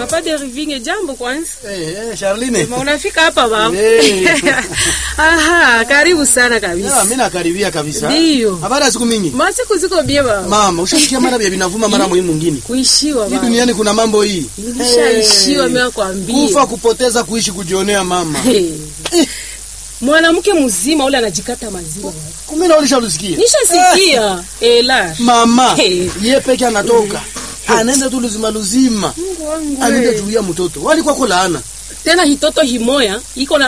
Papa Dervinge, jambo kwanza. Eh, eh, Charline. Ma unafika hapa baba. Eh. Aha, karibu sana Ya, kabisa. mimi nakaribia kabisa. Ndiyo. Habari ya siku mingi. Masiku ziko bie baba. Mama, ushasikia mara vya vinavuma mara muhimu mwingine. Kuishiwa Hii baba. duniani kuna mambo hii. Nilishaishiwa Eh, mimi nakwambia. Kufa kupoteza kuishi kujionea mama. Hey. Mwanamke mzima ule anajikata maziwa. baba. Kumbe na ulishalusikia. Nishasikia. Ela. Mama, Eh. yeye peke anatoka. Anaenda tu luzima luzima. Mungu wangu. Anaenda we. tulia mtoto. Walikuwa kulaana. Tena hitoto himoya iko na